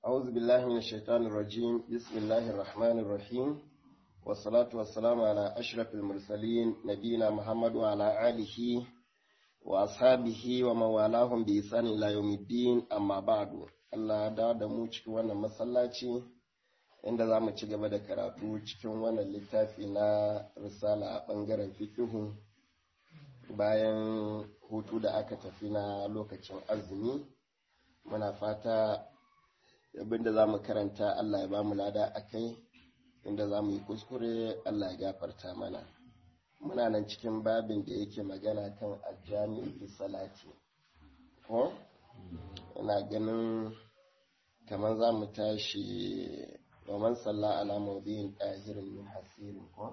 أعوذ بالله من الشيطان الرجيم بسم الله الرحمن الرحيم والصلاة والسلام على أشرف المرسلين نبينا محمد وعلى آله وأصحابه ومن والاهم بإحسان إلى يوم الدين أما بعد Allah da da mu cikin wannan masallaci inda za mu ci gaba da karatu cikin wannan littafi na risala a ɓangaren fikihu bayan hutu da aka tafi na lokacin azumi muna fata abinda za mu karanta Allah ya ba mu lada a kai inda za mu yi kuskure Allah ya gafarta mana muna nan cikin babin da yake magana kan aljami'u fi salati ko ina ganin kamar za mu tashi wa man salla ala mawdi'in ɗahirin min hasirin ko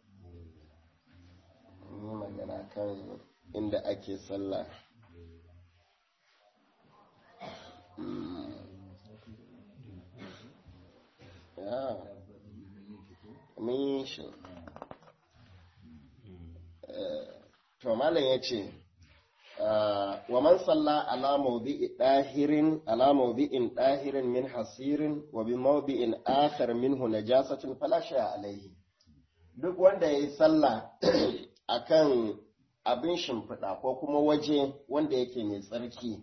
yi magana kan inda ake sallah ya min shi to malam ya ce wa man salla ala mawdi'i dahirin ala mawdi'in dahirin min hasirin wa bi mawdi'in akhar minhu najasatin fala shay'a alayhi duk wanda yayi sallah akan abin shimfiɗa ko kuma waje wanda yake mai tsarki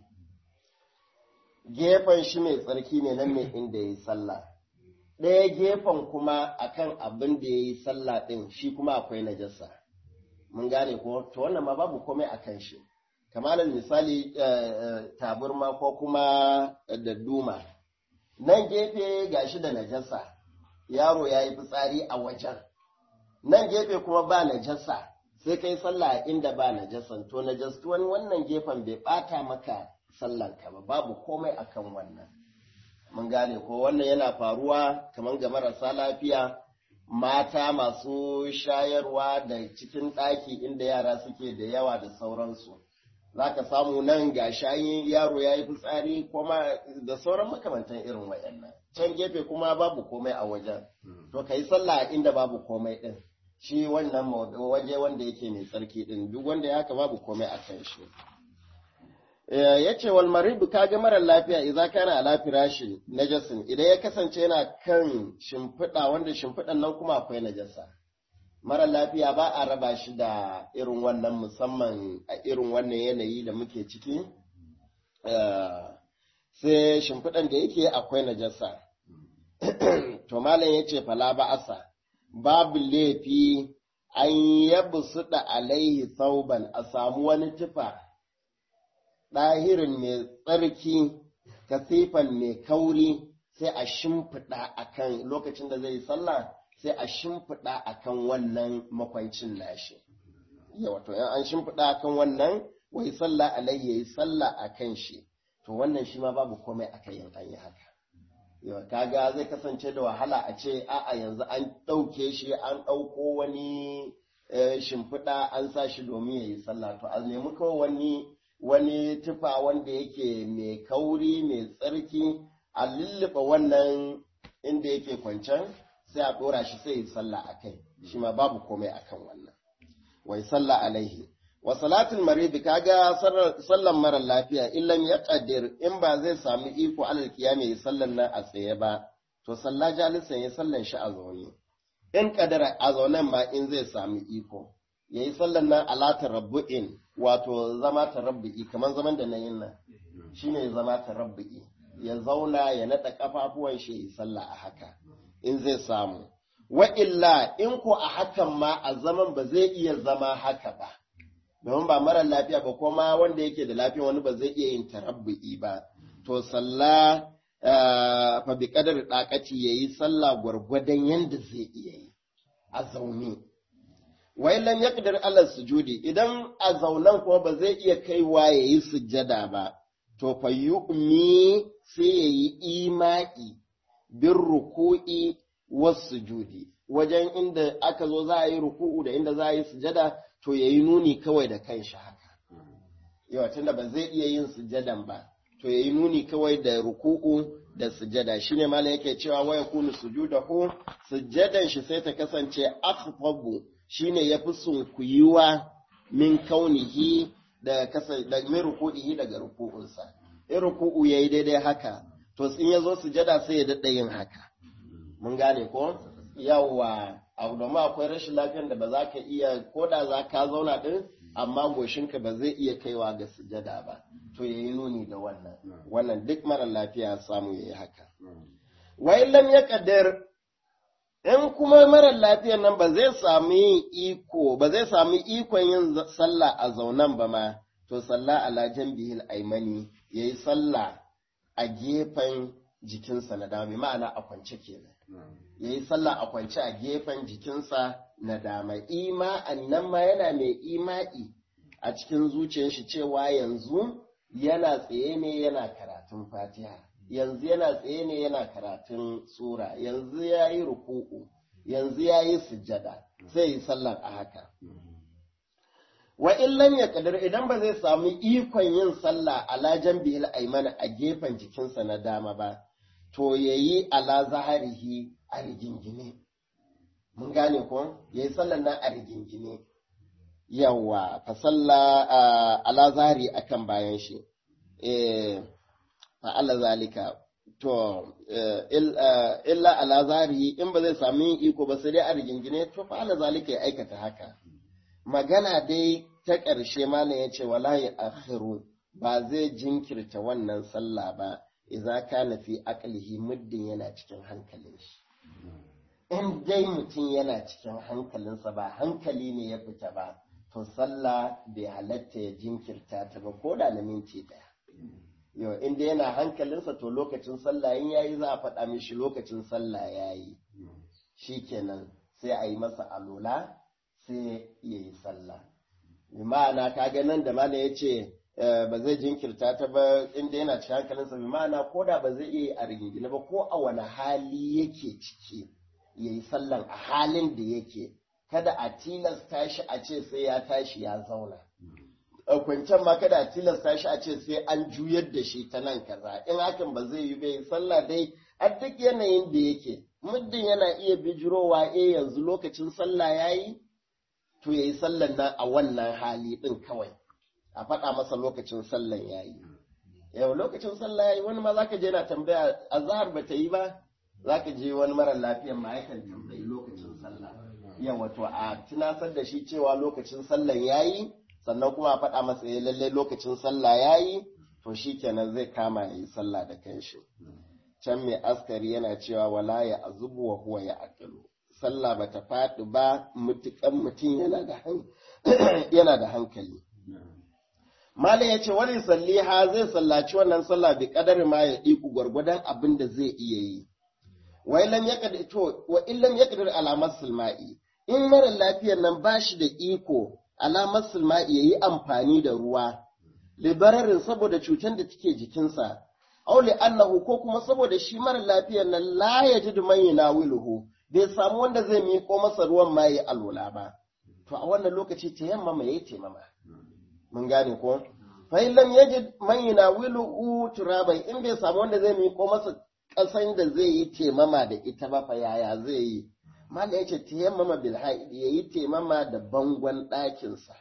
gefen shi mai tsarki ne nan ne inda yayi sallah ɗaya gefen kuma akan abin da yayi sallah ɗin shi kuma akwai najasa mun gane ko to wannan ma babu komai akan shi kamar misali taburma ko kuma da duma nan gefe gashi da najasa yaro ya yi fitsari a wajen nan gefe kuma ba najasa sai kai sallah inda ba najasan to najastuwan wannan gefen bai bata maka sallanka ba babu komai akan wannan mun gane ko wannan yana faruwa kamar ga marasa lafiya mata masu shayarwa da cikin ɗaki inda yara suke da yawa da sauransu za ka samu nan ga shayin yaro ya yi fitsari kuma da sauran makamantan irin wayannan can gefe kuma babu komai a wajen to ka yi sallah inda babu komai ɗin shi wannan waje wanda yake mai tsarki ɗin duk wanda ya haka babu komai a kan shi ya ce wal maribu ka ga marar lafiya idan kana ala firashi najasin idan ya kasance yana kan shimfiɗa wanda shimfiɗan nan kuma akwai najasa mara lafiya ba a raba shi da irin wannan musamman a irin wannan yanayi da muke ciki sai shimfiɗan da yake akwai najasa to malam ya ce fala ba asa babu laifi an yabu suɗa alaihi sauban a samu wani tufa ɗahirin mai tsarki kasifan mai kauri sai a shimfiɗa akan lokacin da zai yi sallah sai a shimfiɗa a kan wannan makwancin nashi. Yawa to an shimfiɗa a kan wannan wai sallah alayhi ya yi sallah a kan shi, to wannan shi ma babu komai a kan yin an yi haka. Yawa kaga zai kasance da wahala a ce a'a yanzu an ɗauke shi an ɗauko wani shimfiɗa an sa shi domin ya yi sallah to a nemi kawai wani wani tufa wanda yake mai kauri mai tsarki a lulluɓe wannan inda yake kwancen sai a ɗora shi sai yi sallah a kai shi ma babu komai a kan wannan wai sallah alaihi wa salatul maridi kaga sallan mara lafiya illam ya qadir in ba zai sami iko alal kiyama yi sallan nan a tsaye ba to salla jalisan ya sallan shi a zaune in kadara a zaunen ma in zai sami iko yayi sallan nan ala tarabbu'in wato zama tarabbu'i kamar zaman da nayin nan shine zama tarabbu'i ya zauna ya nada kafafuwan shi yi sallah a haka in zai samu. Wa illa in ko a hakan ma a zaman ba zai iya zama haka ba, domin ba mara lafiya ba kuma wanda yake da lafiya wani ba zai iya yin tarabbu'i ba. To sallah fa bi kadar dakaci yayi sallah gwargwadon yanda zai iya yi a zaune. Wa illan yaqdir ala sujudi idan a zaunan kuma ba zai iya kaiwa yayi sujjada ba, to fa yu'mi sai yayi ima'i bin ruku'i wasu judi wajen inda aka zo za a yi ruku'u da inda za a yi sujada to ya yi nuni kawai da kanshi haka yawa tunda ba zai iya yin sujadan ba to ya yi nuni kawai da ruku'u da sujada shine malam yake cewa waya kunu sujudahu sujadan shi sai ta kasance akhfabu shine yafi sunkuyuwa min kaunihi da kasa da min ruku'ihi daga ruku'unsa in ruku'u yayi daidai haka to in ya zo sujada sai ya daɗa yin haka mun gane ko yawa abu domin akwai rashin lafiyar da ba za ka iya ko da za ka zauna ɗin amma goshinka ba zai iya kaiwa ga sujada ba to ya yi nuni da wannan wannan duk mara lafiya samu ya yi haka wai lam ya kaddar in kuma mara lafiyar nan ba zai samu yin iko ba zai samu ikon yin sallah a zaunan ba ma to sallah ala bihil aimani yayi sallah a gefen jikinsa na dama ma'ana a kwance kenan yayi sallah a kwance a gefen jikinsa na dama ima'an nan ma yana mai ima'i a cikin zuciyar shi cewa yanzu yana tsaye ne yana karatun fatiha yanzu yana tsaye ne yana karatun sura yanzu ya yi ruku'u yanzu ya yi sujjada sai yi sallar a haka wa illan ya kadar idan ba zai samu ikon yin sallah ala jambihil aimana a gefen jikinsa na dama ba to yayi ala zaharihi a rigingine mun gane ko yayi sallar nan a rigingine yawa fa salla ala zahari akan bayan shi eh fa'ala zalika to illa ala zahiri in ba zai sami iko ba sai dai a rigingine to fa'ala zalika ya aikata haka magana dai ta ƙarshe malam ya ce wala ya akhiru ba zai jinkirta wannan sallah ba idza kana fi aqlihi muddin yana cikin hankalin shi in dai mutum yana cikin hankalinsa ba hankali ne ya fita ba to sallah bai halatta ya jinkirta ta ba ko da na minti ɗaya yau inda yana hankalinsa to lokacin sallah in yayi za a faɗa mishi lokacin sallah yayi shikenan sai a yi masa alola sai ya yi sallah bi ma'ana kaga nan da malam ya ce ba zai jinkirta ta ba inda yana cikin hankalinsa bi ma'ana ko da ba zai iya a rigingine ba ko a wani hali yake ciki ya yi sallan a halin da yake kada a tilasta shi a ce sai ya tashi ya zauna kwancen ma kada a tilasta shi a ce sai an juyar da shi ta nan kaza in hakan ba zai yi bai sallah dai a duk yanayin da yake muddin yana iya bijirowa eh yanzu lokacin sallah yayi to yayi sallan nan a wannan hali din kawai a faɗa masa lokacin sallan yayi yau lokacin sallah yayi wani ma zaka je na tambaya azhar ba ta yi ba zaka je wani mara lafiyan ma yakan tambayi lokacin sallah yawa to a tunasar da shi cewa lokacin sallan yayi sannan kuma a faɗa masa ya lalle lokacin sallah ya yi to shi kenan zai kama ya yi sallah da kanshi can mai askari yana cewa wala ya azubu wa huwa ya aqilu sallah ba ta faɗi ba mutukan mutum yana da hankali Malam ya ce wani salliha zai sallaci wannan sallah bi kadar ma ya ɗiku gwargwadon abin da zai iya yi. Wa illam yaqdir to wa illam yaqdir alamar sulma'i in mara lafiyar nan ba shi da iko alamar sulma'i ya yi amfani da ruwa, libararin saboda cutar da take jikinsa, aule annahu ko kuma saboda shi mara lafiyar nan la ya ji duman na wiluhu, bai samu wanda zai miƙo masa ruwan ma ya alwala ba. To a wannan lokaci ta yamma mai yi taimama. Mun gane ko? Fa'ilan ya ji man na wiluhu turabai in bai samu wanda zai miƙo masa ƙasan da zai yi taimama da ita ba fa yaya zai yi. Mala ya ce tayammama bil haidi ya yi taimama da bangon ɗakinsa.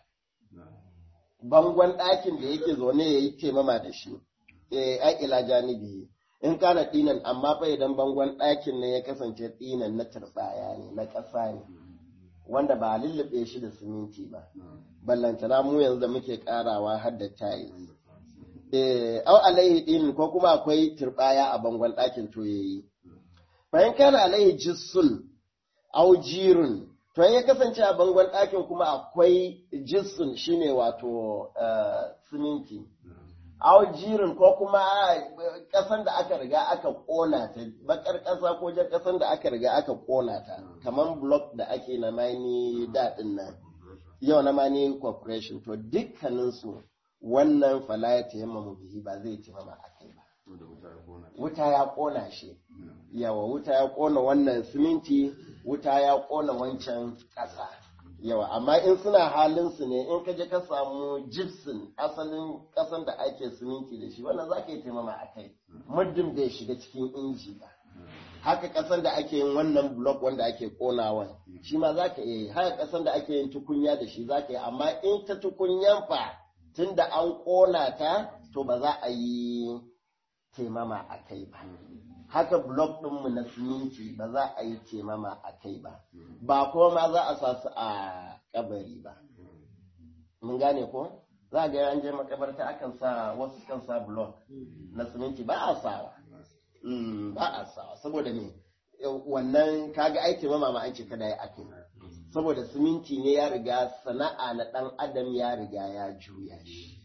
Bangon ɗakin da yake zaune ya yi taimama da shi, eh ai ila janibi. In kana ɗinan amma fa idan bangon ɗakin ne ya kasance ɗinan na turɓaya ne, na ƙasa ne, wanda ba a lullube shi da siminti ba. Ballantana mu yanzu da muke ƙarawa har da tayis. Eh, au alaihi ɗinin ko kuma akwai turɓaya a bangon ɗakin to yayi. Bayan kana alaihi jissun aujirun to ya kasance a bangon ɗakin kuma akwai jinsin shine wato siminti aujirun ko kuma ƙasan da aka riga aka ƙona ta bakar ƙasa ko jan ƙasan da aka riga aka ƙona ta kamar block da ake na mani daɗin nan yau na mani corporation to dukkaninsu wannan fala ya taimama bihi ba zai taimama a kai ba wuta ya ƙona shi yawa wuta ya ƙona wannan siminti wuta ya ƙona wancan ƙasa yawa amma in suna halinsu ne in ka je ka samu gypsum asalin ƙasan da ake siminti da shi wannan za ka yi taimama a kai muddin bai shiga cikin inji ba haka ƙasan da ake yin wannan block wanda ake ƙonawa shi ma za ka yi haka ƙasan da ake yin tukunya da shi za ka yi amma in ta tukunyan fa tun da an ƙona ta to ba za a yi temama a kai ba haka blok ɗinmu na siminti ba za a yi temama a kai ba ba kuma ma za a sa su a kabari ba mun gane ko za a ga an je makabarta akan sa wasu kan sa blok na siminti ba a sawa Mm, ba a sawa saboda me wannan kaga aiki mama ma an ce kada ya ake saboda siminti ne ya riga sana'a na dan adam ya riga ya juya shi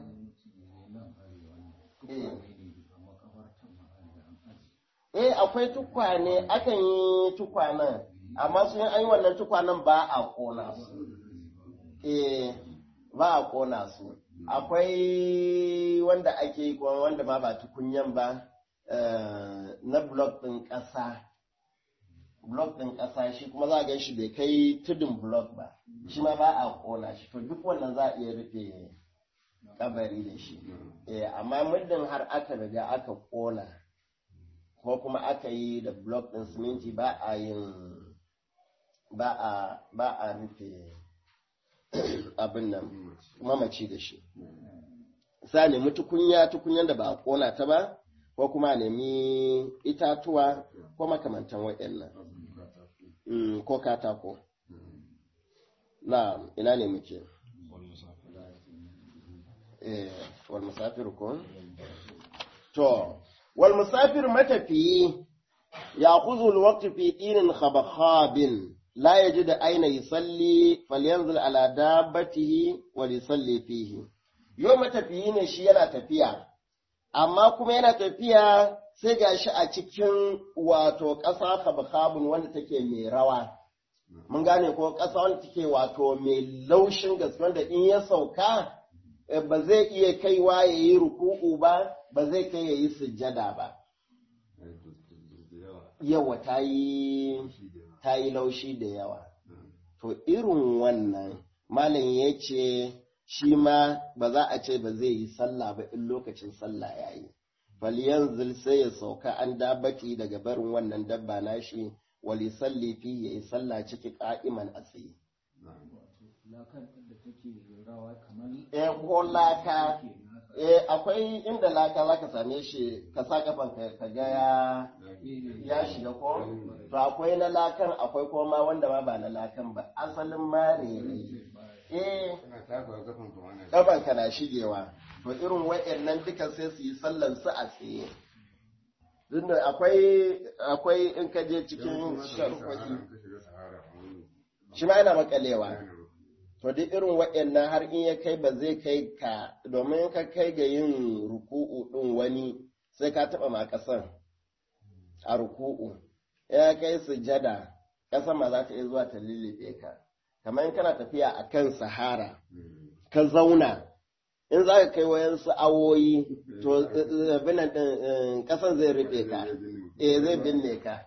Eh. eh akwai tukwane akan yi tukwanen amma sun an yi wannan tukwanen ba a kona su eh ba a kona su akwai wanda ake yi kuma wanda ma ba tukunyan ba eh, na blok ɗin ƙasa blok ɗin ƙasa shi kuma za a gan shi bai kai tudun blok ba shi ma ba a kona shi to duk wannan za a iya rufe kabari da shi eh amma muddin har aka riga aka kona ko kuma aka yi da blok ɗin siminti ba a yin ba a ba a rufe abin nan mamaci da shi sa nemi tukunya tukunyan da ba a kona ta ba ko kuma a nemi itatuwa ko makamantan waɗannan Mm, ko katako na ina ne muke eh wal musafir ko to wal musafir matafiyi يأخذ الوقت في دين خبخاب لا يجد أين يصلي فلينزل على دابته وليصلي فيه يوم تفيين shi yana tafiya amma kuma yana tafiya sai ga shi a cikin wato ƙasa khabkhabun wanda take mai rawa mun gane ko ƙasa wanda take wato mai laushin gaske wanda in ya sauka ba zai iya kaiwa ya yi ruku'u ba ba zai kai ya yi sujjada ba yawa ta yi laushi da yawa. To irin wannan malam ya ce shi ma ba za a ce ba zai yi sallah ba in lokacin sallah ya yi. Falyanzil sai ya sauka an dabati daga barin wannan dabba nashi wali salli fi ya yi sallah ciki ka'iman a tsaye. Eh ko laka eh akwai inda laka zaka same shi ka sa kafan ka ga ya ya shiga ko to akwai na lakan akwai kuma wanda ma ba na lakan ba asalin mare ne eh kafan ka na shigewa to irin wayannan duka sai su yi sallan su a tsaye Tunda akwai akwai in ka je cikin sharhohi shi ma yana makalewa to duk irin waɗannan har in ya kai ba zai kai ka domin ka kai ga yin ruku'u ɗin wani sai ka taɓa ma ƙasan a ruku'u ya kai sujada ƙasan ma za ta iya zuwa ta lullube ka kamar in kana tafiya a kan sahara ka zauna in za ka kai wayansu awoyi to binan ɗin ƙasan zai rufe ka eh zai binne ka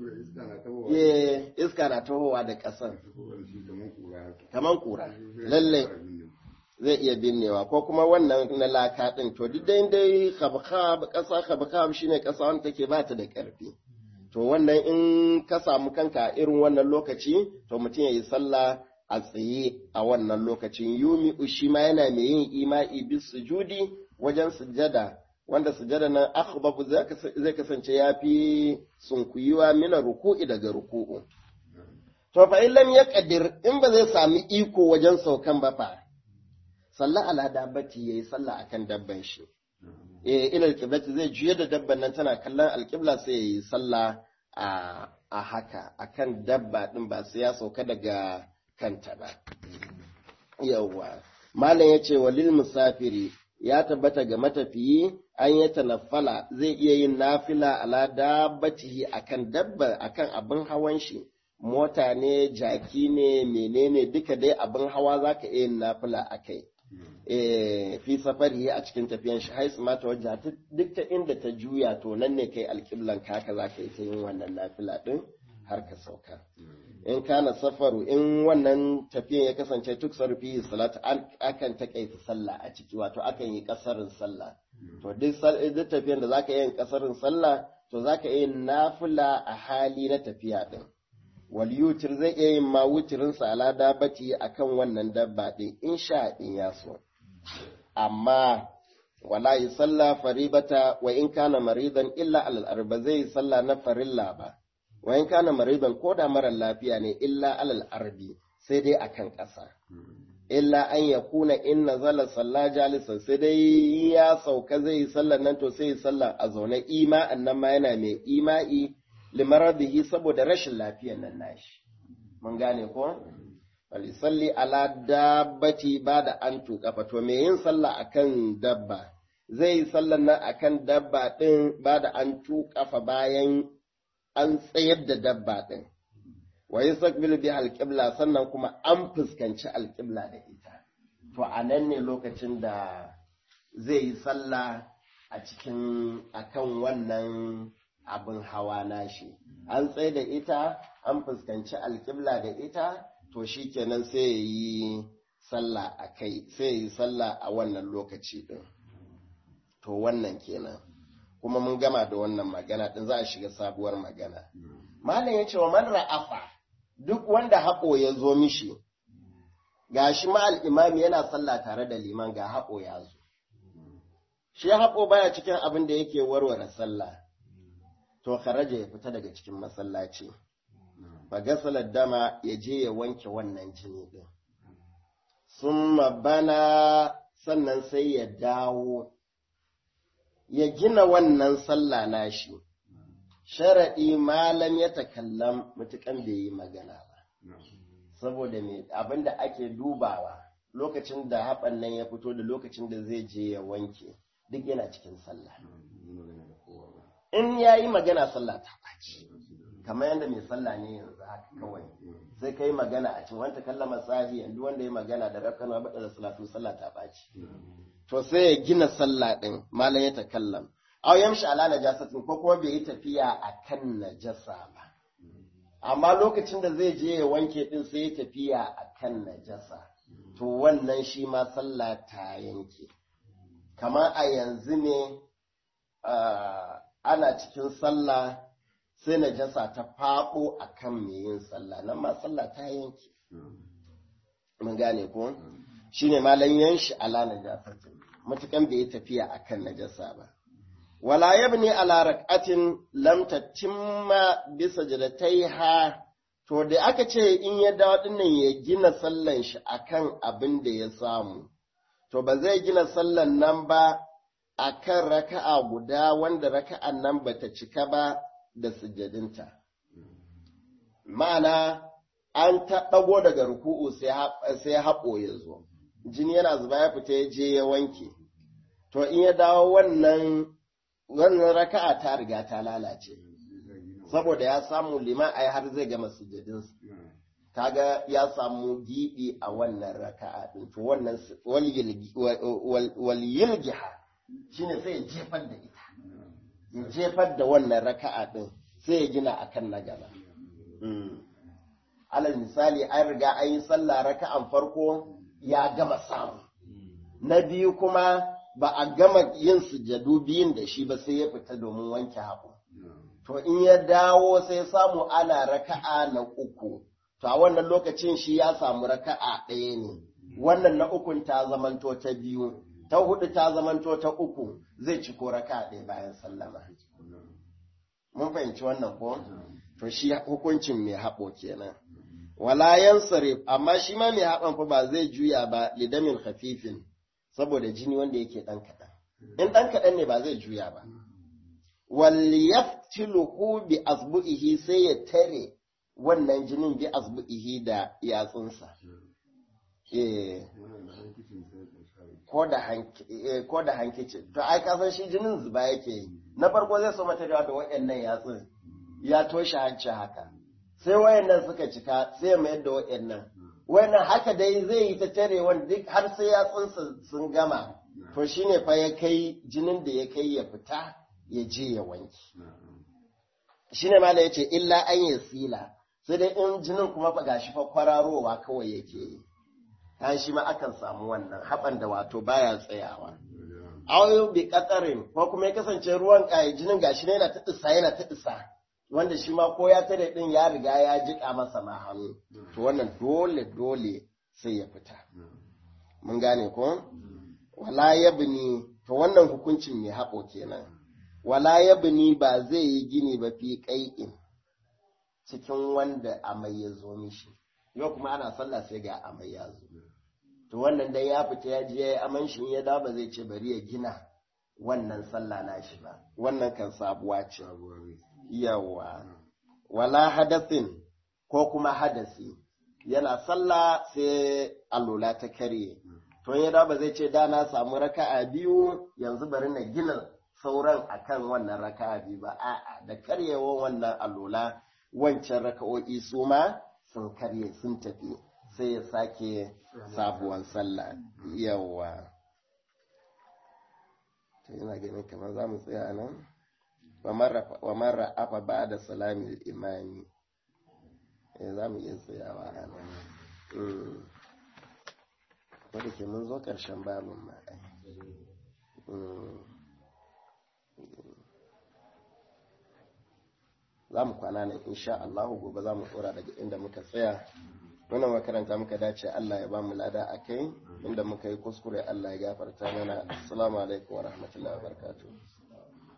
iska na tahowa da ƙasan kaman kura lallai zai iya binnewa ko kuma wannan na laka ɗin to duk dai dai khabkhab ƙasa khabkhab shine ƙasa wanda take ba ta da ƙarfi to wannan in ka samu kanka irin wannan lokaci to mutum ya yi sallah a tsaye a wannan lokacin yumi shi ma yana mai yin ima'i bis sujudi wajen sujada wanda sujada nan akhbabu zai kasance ya fi sunkuyuwa mina ruku'i daga ruku'u to fa in lam yaqdir in ba zai sami iko wajen saukan ba fa sallah ala dabbati yayi sallah akan dabban shi eh ila alqiblati zai juye da dabban nan tana kallon alqibla sai yayi sallah a a haka akan dabba din ba sai ya sauka daga kanta ba yawwa malam yace walil musafiri ya tabbata ga matafiyi an yi tanaffala zai iya yin nafila ala dabbatihi akan dabba akan abin hawan shi mota ne jaki ne menene duka dai abin hawa zaka iya yin nafila akai eh fi safari a cikin tafiyan shi haisu mata wajja duk ta inda ta juya to nan ne kai alƙiblan kaka zaka yi ta yin wannan nafila din har ka sauka in kana safaru in wannan tafiyan ya kasance tuk sarfi salatu akan takaita sallah a ciki wato akan yi kasarin sallah to duk tafiyan da zaka yi kasarin sallah to zaka yi nafila a hali na tafiya din wal yutir zai iya yin ma wutirin sa ala dabati akan wannan dabba din in sha in ya so amma wala yi salla faribata wa in kana maridan illa alal arba zai yi salla na farilla ba wa in kana maridan ko da marar lafiya ne illa alal arbi sai dai akan ƙasa illa an ya kuna in nazala salla jalisan sai dai ya sauka zai yi sallar nan to sai yi sallar a zaune ima'an nan ma yana mai ima'i limaradihi saboda rashin lafiyar nan nashi mun gane ko salli ala dabbati ba da an tuƙafa to me yin sallah akan dabba zai yi sallar nan akan dabba ɗin ba da an tuƙafa bayan an tsayar da dabba ɗin wa yi sakbil bi alƙibla sannan kuma an fuskanci alƙibla da ita to a nan ne lokacin da zai yi sallah a cikin akan wannan abin hawa nashi an tsaye da ita an fuskanci alƙibla da ita to shi kenan sai ya yi sallah a kai sai ya yi sallah a wannan lokaci ɗin to wannan kenan kuma mun gama da wannan magana ɗin za a shiga sabuwar magana malam ya ce wa man ra'afa duk wanda haƙo ya zo mishi ga shi ma'al imami yana sallah tare da liman ga haƙo ya zo shi haƙo baya cikin abin da yake warware sallah to kharaja ya fita daga cikin masallaci fagasalar dama ya je ya wanke wannan jini ɗin. Sun bana sannan sai ya dawo, ya gina wannan sallah nashi, sharaɗi malam ya takallam mutukan bai yi magana ba. Saboda me abin da ake dubawa lokacin da haɓan nan ya fito da lokacin da zai je ya wanke duk yana cikin sallah. In ya yi magana sallah ta ɓaci. kamar yadda mai sallah ne yanzu haka kawai sai kai magana a cikin wanda kallama sahi yanzu wanda ya magana da rakana bada da salatu sallah ta baci to sai ya gina sallah din malam ya takallam aw yamshi ala najasatin ko kuma bai yi tafiya akan najasa ba amma lokacin da zai je ya wanke din sai ya tafiya akan najasa to wannan shi ma sallah ta yanke kamar a yanzu ne ana cikin sallah sai najasa ta faɓo a kan mai yin sallah nan ma sallah ta yanke mun gane ko shi ne malam yanshi ala najasatin matukan bai yi tafiya a kan najasa ba wala yabni ala rak'atin lam tatimma bisa ha to da aka ce in ya dawo dinnan ya gina sallan shi akan abin da ya samu to ba zai gina sallan nan ba akan raka'a guda wanda raka'an nan bata cika ba da sujjadinta. Ma'ana, an ta ɗago daga ruku'u sai haɓo ya zo, jini yana zuba ya fita ya je ya wanke. To, in ya dawo wannan wannan raka'a ta riga ta lalace, saboda ya samu liman ai har zai gama sujjadinsa. Kaga ya samu giɓi a wannan raka'a ɗin, to wannan walyilgiha shi ne sai ya jefar da ita. ya jefar da wannan raka'a ɗin sai ya gina a kan na gaba. Alal misali an riga an yi sallah raka'an farko ya gama samu. Na biyu kuma ba a gama yin sujadu biyun da shi ba sai ya fita domin wanke haƙo. To in ya dawo sai samu ana raka'a na uku, to a wannan lokacin shi ya samu raka'a ɗaya ne, wannan na ukun ta zamanto ta biyu. ta hudu ta zamanto ta uku zai ci ko raka ɗaya bayan sallama. Mun fahimci wannan ko? To shi hukuncin mai haɓo kenan. Wala yansarif amma shi ma mai haɓan fa ba zai juya ba lidamin hafifin saboda jini wanda yake ɗan kaɗan. In ɗan kaɗan ne ba zai juya ba. Wal yaftiluhu bi asbu'ihi sai ya tare wannan jinin bi asbu'ihi da yatsunsa. Eh. ko da hankici to ai ka san shi jinin zuba yake yi na farko zai so mata da waɗannan yatsun ya toshe hanci haka sai wayannan suka cika sai mai da wayannan wayannan haka dai zai yi ta tare wanda duk har sai yatsun sun gama to shine fa ya kai jinin da ya kai ya fita ya je ya wanki shine mala yace illa an yasila sai dai in jinin kuma fa gashi fa kwararowa kawai yake yi ta shi ma akan samu wannan haɓan da wato baya tsayawa. Awayo bi katsarin ko kuma ya kasance ruwan ƙaye jinin gashi ne yana ta ɗisa yana ta ɗisa wanda shi ma ko ya tare ɗin ya riga ya jiƙa masa ma hannu to wannan dole dole sai ya fita. Mun gane ko? Wala yabni to wannan hukuncin mai haɓo kenan wala yabni ba zai yi gini ba fi ƙai'in cikin wanda amai ya zo mishi yau kuma ana sallah sai ga amai ya zo to wannan dai ya fita ya je ya yi aman shi ya da ba zai ce bari ya gina wannan sallah na shi ba wannan kan sabuwa ce yawa wala hadasin ko kuma hadasi yana sallah sai alola ta karye to ya da ba zai ce da na samu raka'a biyu yanzu bari na gina sauran akan wannan raka'a biyu ba a'a da karyewan wannan alola wancan raka'o'i su ma sun karye sun tafi sai ya sake sabuwan sallah yawa to ina ganin kamar za mu tsaya nan wa marra afa ba da salami imani za mu iya tsayawa a nan wadda ke mun zo ƙarshen babin ma za mu kwana nan insha Allah gobe za mu tsora daga inda muka tsaya wannan makaranta muka dace Allah ya ba mu lada a kai inda muka yi kuskure Allah ya gafarta mana assalamu alaikum wa rahmatullahi wa barakatuh